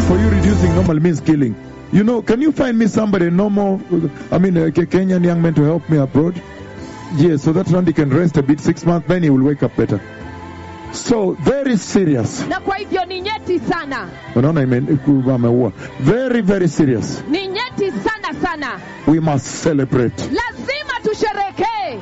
for you reducing normal means killing. You know, can you find me somebody normal, I mean, a Ke- Kenyan young man to help me abroad? Yes, so that Randy can rest a bit, six months, then he will wake up better. So, very serious. na kwa hivyo ni nyeti sana Unaona ime- ku- ameua. Very, very serious. ni nyeti sana sana We must celebrate. lazima tusherekee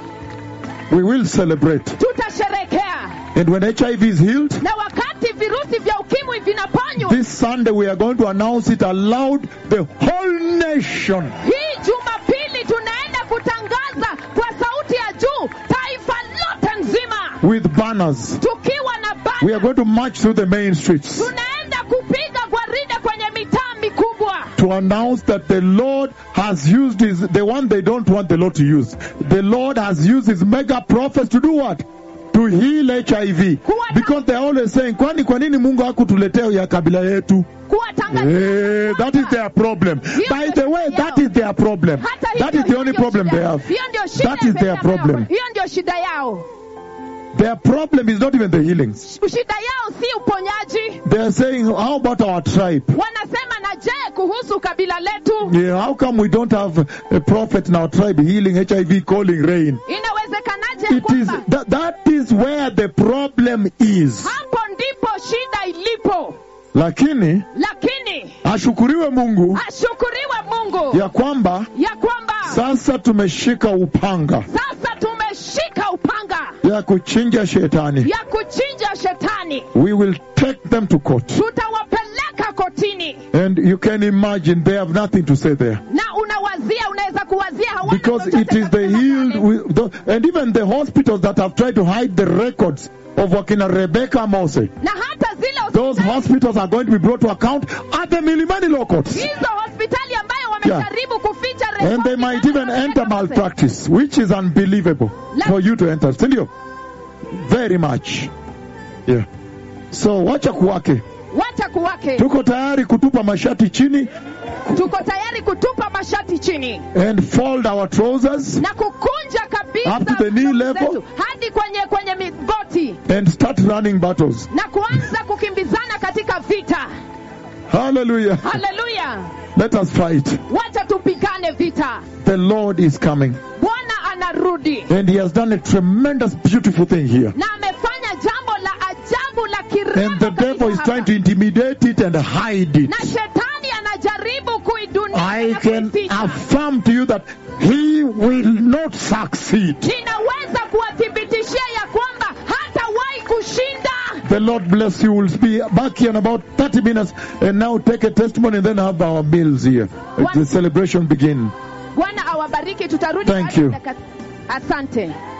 We will celebrate. tutasherekea And when HIV is healed, na wakati virusi vya ukimwi vinaponywa this Sunday we are going to announce it aloud the whole nation. hii jumapili tunaenda kutangaza kwa sauti ya juu taifa lote nzima with banners. tukiwa na We are bana going to march through the main streets tunaenda kupiga gwaride kwenye mitaa mikubwa to announce that the Lord has used his, the one they don't want the Lord to use. The Lord has used his mega prophets to do what? To heal HIV. Because they're always saying, kwani kwa nini Mungu hakutuletea ya kabila yetu? kuwatangazia Eh, that is their problem. By the way, that is their problem. hata That hivyo, is the hiyo only ndio problem shida- they have. hiyo ndio shida That is their pekee ambayo- problem. hiyo ndio shida yao Their problem is not even the healings. shida yao si uponyaji They are saying, how about our tribe? wanasema na je kuhusu kabila letu Yeah, how come we don't have a prophet in our tribe healing HIV, calling rain? inawezekanaje ya It is kwamba that, that is where the problem is. hapo ndipo shida ilipo Lakini lakini ashukuriwe Mungu ashukuriwe mungu ya kwamba ya kwamba sasa tumeshika upanga sasa tumeshika upanga ya kuchinja shetani. ya kuchinja shetani We will take them to court. tutawapeleka kotini And you can imagine they have nothing to say there. na unawazia unaweza kuwazia hawana Because chochote it is cha the kusema healed, pale. with the, and even the hospitals that have tried to hide the records of Wakina Rebecca Mose. na hata zile Those hospitali, hospitals are going to be brought to account at the Milimani law courts. hizo hospitali ambayo wamejaribu kuficha And rekodi they might za even Rebecca enter Mose. malpractice, which is unbelievable for you to enter. Sindio? Very much. Yeah. So wacha kuwake. wacha kuwake Tuko tayari kutupa mashati chini tuko tayari kutupa mashati chini and fold our trousers na kukunja kabisa Up to the knee ndogo level. zetu hadi kwenye kwenye migoti and start running battles. na kuanza kukimbizana katika vita Hallelujah. haleluya Let us fight. wacha tupigane vita The Lord is coming. bwana anarudi And He has done a tremendous, beautiful thing here. na amefanya jambo la ajabu la And kirembo the devil is kabisa trying hapa. to intimidate it and hide it. na shetani anajaribu kuidunisha I na can kuificha. affirm to you that he will not succeed. ninaweza kuwathibitishia ya kwamba hatawahi kushinda The Lord bless you. We'll be back here in about 30 minutes and now take a testimony and then have our meals here. What? The celebration begin. bwana awabariki tutarudi Thank baada ya you. dakika- asante